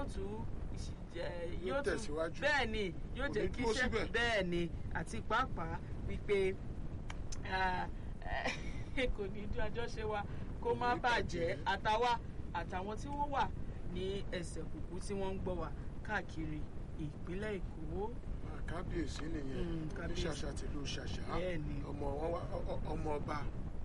tún ìṣìjẹ- Yóò yóò tún tẹ̀síwájú. bẹ́ẹ̀ ni yóò Kò jẹ́ ní kí dúró iṣẹ́ síbẹ̀. bẹ́ẹ̀ ni àti pàápàá wípé ah, kò ní dún àjọṣe wa kó Kò má ní bàjẹ́ bàjẹ́. àtàwa àtàwọn tí wọ́n wà ní ẹsẹ̀ kùkú tí wọ́n ń gbọ́ wa káàkiri ìpínlẹ̀ Èkó. kábíyèsí nìyẹn Mm, ní kábíyèsí. ṣàṣà tìlú ṣàṣà Bẹ́ẹ̀ ni. ọmọ wọn wá- ọ- ọ- ọmọ ọba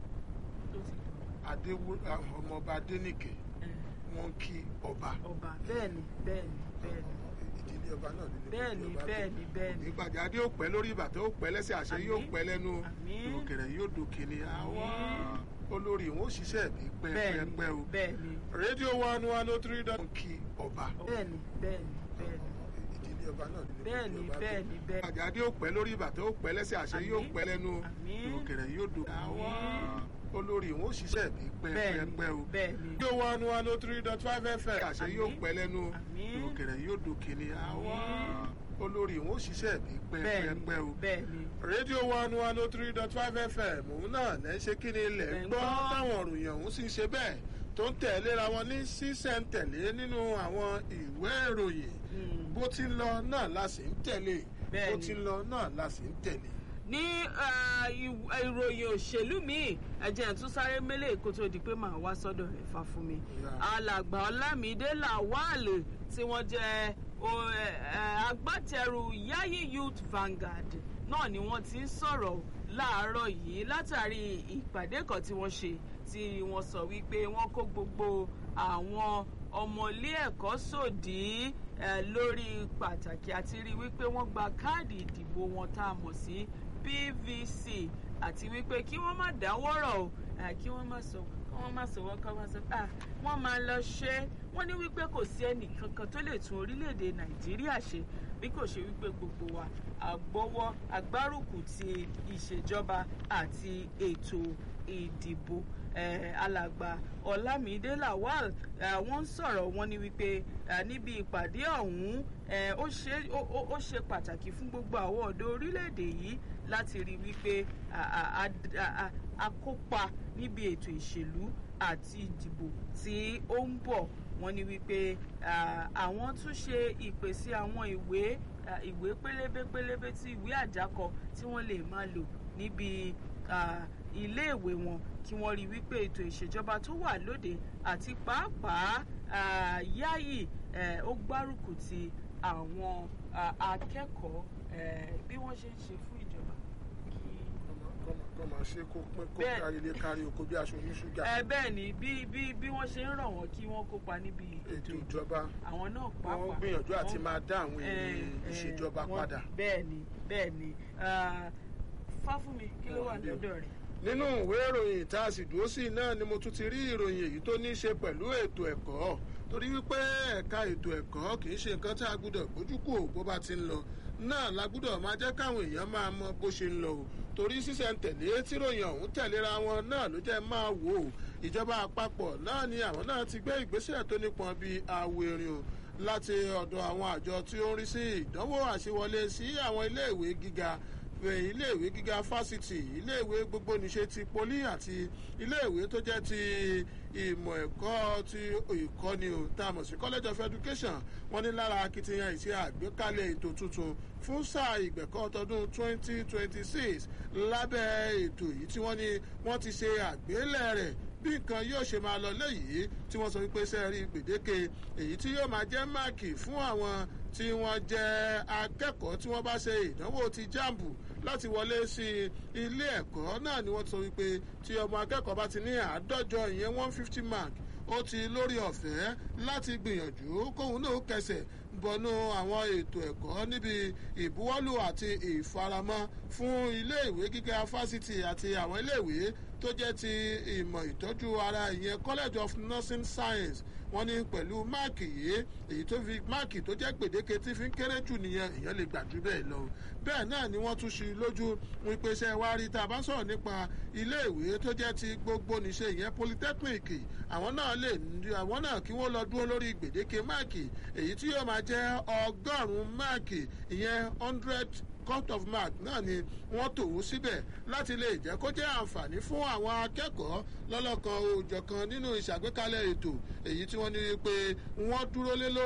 tó ti adéwú ọmọ ọba adénìkè eh, wọn kí ọba ọba bẹ́ẹ̀ ni bẹ́ẹ̀ ni bẹ́ẹ̀ ni ìdílé ọba náà nínú bẹ́ẹ̀ ni bẹ́ẹ̀ ni bẹ́ẹ̀ ni. ìgbàjà adé ó pẹ́ lórí ìbàtàn ó pẹ́ lẹ́sẹ̀ àṣẹ Àmín. yóò pẹ́ lẹ́nu Àmín. òkèrè yóò dòkè ní àwọn olórí wọn ó ṣiṣẹ́ bí bẹ́ẹ̀ ni pẹ́ẹ́pẹ́ o bẹ́ẹ̀ ni rédíò one one oh three dot kí ọba bẹ́ẹ̀ ni bẹ́ẹ̀ ni bẹ́ẹ̀ ni ìdílé ọba náà nínú bẹ́ẹ̀ ni ìdílé ọba bẹ́ẹ̀ ni bẹ́ẹ̀ ni. ìgbàjà adé ó pẹ́ lórí ìbàtàn ó pẹ́ lẹ́sẹ̀ àṣẹ Àmín. yóò pẹ́ lẹ́nu Àmín. òkèrè yóò dòkè àwọn Àmín. olórí wọn ó ṣiṣẹ́ bí bẹ́ẹ̀ ni pẹ́ẹ́pẹ́ o bẹ́ẹ̀ ni rédíò one one oh three dot five fm àṣẹ Àmín. yóò pẹ́ lẹ́nu Àmín. òkèrè yóò dòkè ní àwọn olórí wọn ó ṣiṣẹ́ bí bẹ́ẹ̀ ni pẹ́ẹ́pẹ́ o bẹ́ẹ̀ ni. rédíò one one oh three dot five fm òun náà lẹ́ ṣe kí ni ilẹ̀ Lẹ́ ń ń gbọ́ gbọ́. táwọn òròyìn ọ̀hún sì ń ṣe bẹ́ẹ̀ tó ń tẹ̀léra wọn ní sísẹ̀ntẹ̀lé nínú àwọn ìwé ìròyìn Mm. bó ti ń lọ náà la sì ń tẹ̀lé Bẹ́ẹ̀ bó ni. ti ń lọ náà la sì ń tẹ̀lé. ní ah, ìw- ìròyìn òṣèlú míì ẹ̀jẹ̀ tún sáré mélé kó tó di pé màá wá sọ́dọ̀ rẹ̀ fa fún mi. Yeah. alàgbà ọlámídé làwálè tí wọ́n jẹ́ o- ẹ, ẹ, agbátẹrù yayi youth vanguard náà ni wọ́n ti ń sọ̀rọ̀ láàárọ̀ yìí látàrí ìpàdé kan tí wọ́n ṣe tí wọ́n sọ wípé wọ́n kó gbogbo àwọn ọmọ ilé ẹ̀kọ́ sòdí ẹ, lórí pàtàkì àti rí wípé wọ́n gba káàdì ìdìbò wọn tá a mọ̀ sí PVC àti wípé kí wọ́n má dáwọ́rọ̀ o ẹ, kí wọ́n má sọ kí wọ́n má sọ wọ́n kọ́ wọ́n sọ ah wọ́n máa lọ ṣe é wọ́n ní wípé kò sí ẹnì kankan tó lè tún orílẹ̀-èdè Nàìjíríà ṣe bí kò ṣe wípé gbogbo wa àgbọ́wọ́ agbárùkù ti ìṣèjọba àti ètò ìdìbò eh, alàgbà Ọlámídé Lawal eh, wọ́n ń sọ̀rọ̀ wọ́n ní wípé eh, níbi ìpàdé ọ̀hún eh, ó ṣe ó- ó- ó ṣe pàtàkì fún gbogbo àwọn ọ̀dọ́ orílẹ̀-èdè yìí láti rí wípé a- a- a- a- a- a kópa níbi ètò ìṣèlú àti ìdìbò tí ó ń bọ̀ wọ́n ní wípé ah, àwọn tún ṣe ìpèsè àwọn ìwé ah, ìwé pélébé pélébé tí ìwé àjákọ tí wọ́n lè máa lò níbi ah, iléèwé wọn kí wọ́n rí wípé ètò ìṣèjọba tó wà lóde àti pàápàá ah, yáyì eh, ó gbárùkù ti àwọn ah, akẹ́kọ̀ọ́ eh, bí wọ́n ṣe ń ṣe fún ìjọba kí kọ́ máa ṣe kó pín kó Bẹ́ẹ̀. kárí ilé kárí oko bí aṣọ oníṣúgà ẹ bẹ́ẹ̀ ni bí bí bí wọ́n ṣe ń rọ̀ wọ́n kí wọ́n kópa níbi ètò ìjọba àwọn náà wọ́n pàápàá gbìyànjú àti wọ́n- máa dá àwọn eh, ènìyàn eh, ìṣèjọba wọ́n- padà. bẹ́ẹ̀ ni bẹ́ẹ̀ ni Ah, fáfúnmi kí ló wà lọ́dọ̀ rẹ̀. nínú ìwé ìròyìn tá a sì dúró sí náà ni mo tún ti rí ìròyìn èyí tó ní í ṣe pẹ̀lú ètò ẹ̀kọ́ torí wípé ẹ̀ka ètò ẹ̀kọ́ kì í ṣe nǹkan tá a gbúdọ̀ gbójú kò bó bá ti ń lọ náà la gbúdọ̀ máa jẹ́ káwọn èèyàn máa mọ bó ṣe ń lọ o torí sísẹ̀ntẹ̀lé tíròyìn ọ̀hún tẹ̀léra wọn náà ló jẹ́ máa wò ó ìjọba àpapọ̀ náà ni àwọn náà ti gbé ìgbésẹ̀ tó nípọn bíi àwòrán o láti ọ̀dọ̀ àwọn àjọ tí ó ń rí sí ìdánwò àṣewọlé sí àwọn iléèwé gíga eh, iléèwé gíga fásitì iléèwé gbogbo níṣe ti poli àti iléèwé tó jẹ́ ti ìmọ̀ ẹ̀kọ́ ti ìkọ́ni o tá a mọ̀ sí college of education wọ́n ní lára akitiyan ìṣe àgbékalẹ̀ ètò tuntun fún sáà ìgbẹ̀kọ́ tọdún 2026 lábẹ́ ètò yìí tí wọ́n ní wọ́n ti ṣe àgbélẹ̀ rẹ̀ bí nǹkan yóò ṣe máa lọ léyìí tí wọ́n sọ wípé sẹ́ẹ̀rí gbèdéke èyí tí yóò máa jẹ́ máàkì fún àwọn tí wọ́n jẹ́ akẹ́kọ̀ọ́ tí wọ́n bá ṣe ìdánwò ti jáàmbù láti wọlé sí ilé ẹ̀kọ́ náà ni wọ́n sọ wípé tí ọmọ akẹ́kọ̀ọ́ bá ti ní àádọ́jọ ìyẹn one fifty mark ó ti lórí ọ̀fẹ́ láti gbìyànjú kóun náà kẹsẹ̀ bọnú àwọn ètò ẹ̀kọ́ níbi ìbuwọ́lù àti ìfaramọ́ fún iléèwé gíga fásitì àti àwọn iléèwé tó jẹ́ ti ìmọ̀ ìtọ́jú ara ìyẹn college of nursing science wọ́n ní pẹ̀lú máàkì yìí èyí tó fi máàkì tó jẹ́ gbèdéke tí fi ń kéré jù nìyẹn èèyàn lè gbà jù bẹ́ẹ̀ lọ bẹ́ẹ̀ náà ni wọ́n tún ṣe lójú wípé ṣe wá rí tá a bá sọ̀rọ̀ nípa iléèwé tó jẹ́ ti gbogbo níṣe ìyẹn polytechnic àwọn náà lè àwọn náà kí wọ́n lọ dúró lórí gbèdéke máàkì èyí tí yóò máa jẹ́ ọgọ́rùn-ún máàkì ìyẹn hundred cut of mark náà ni wọ́n tòun síbẹ̀ láti lè jẹ́ kó jẹ́ àǹfààní fún àwọn akẹ́kọ̀ọ́ lọ́lọ́kan òòjọ̀kan nínú ìṣàgbékalẹ̀ ètò èyí tí wọ́n ní pé wọ́n dúró lé lórí.